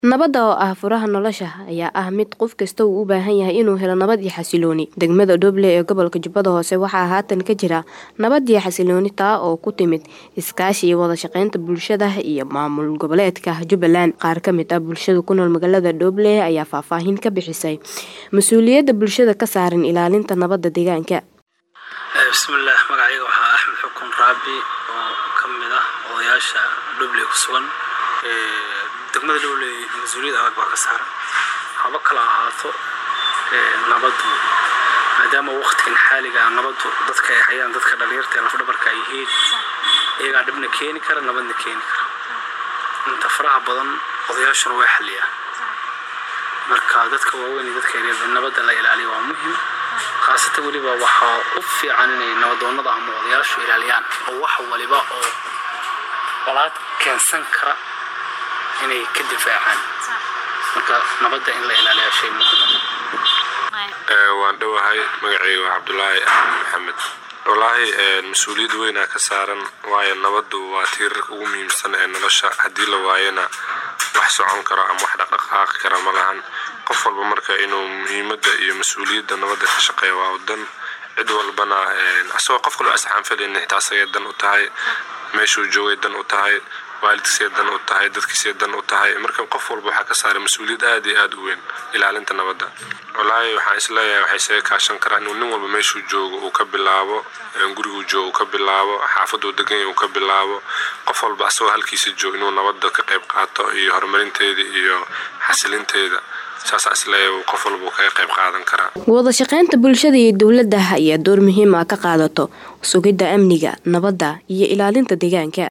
Nabadda oo ah furaha nolosha ayaa ah mid qof kasta uu u baahan yahay inuu helo nabad iyo xasillooni. Degmada Doble ee gobolka Jubbada Hoose waxaa haatan ka jira nabad iyo xasillooni taa oo ku timid iskaashi iyo wada shaqaynta bulshada iyo maamul goboleedka Jubbaland. Qaar ka mid ah bulshada ku nool magaalada Doble ayaa faahfaahin ka bixisay mas'uuliyadda bulshada ka saaran ilaalinta nabadda deegaanka. bismillaah magacayga waxaa axmed xukun raabi oo ka mid ah odayaasha Doble ku sugan degmada Doble mas-uuliyad adag baa ka saaran haba kala ahaato nabaddu maadaama waqtigan xaaliga ah nabaddu dadka ay hayaan dadka dhalinyarta ee lafdhabarka ay yihiin iyagaa dhibna keeni kara nabadna keeni kara inta faraha badan odayaashuna way xaliyaan marka dadka waaweyn iyo dadka yaryar nabadda la ilaaliyo waa muhim khaasatan weliba waxaa u fiican inay nabadoonnada ama odayaashu ilaaliyaan oo wax waliba oo colaad keensan kara inay ka difaacaan marka nabadda in la ilaaliyaa shay muhiim waan dhowahay magacayga waa cabdulaahi axmed maxamed wallaahi mas-uuliyad weynaa ka saaran waayo nabaddu waa tiirarka ugu muhiimsan ee nolosha haddii la waayana wax socon karo ama wax dhaqdhaqaaqi kara ma lahan qof walba marka inuu muhiimadda iyo mas-uuliyadda nabadda ka shaqeeya waa wadan cid walbana asagoo qof kaloo asxaan filayna xitaa asagay dan u tahay meeshuu joogay dan u tahay waalidkiisay dan u tahay dadkiisay dan u tahay marka qof walba waxaa ka saaray mas-uuliyad aad iyo aad u weyn ilaalinta nabadda wallaahi waxaan isleeyahay waxay isaga kaashan karaan inuu nin walba meeshuu joogo uu ka bilaabo guriguu joogo uu ka bilaabo xaafaduu degan yahay uu ka bilaabo qof walba asagoo halkiisa joogo inuu nabadda ka qayb qaato iyo horumarinteeda iyo xasilinteeda saasaan isleeyahay qof walba uu kaga qayb qaadan karaa wada shaqaynta bulshada iyo dowladda ayaa door muhiim ah ka qaadato sugidda amniga nabadda iyo ilaalinta deegaanka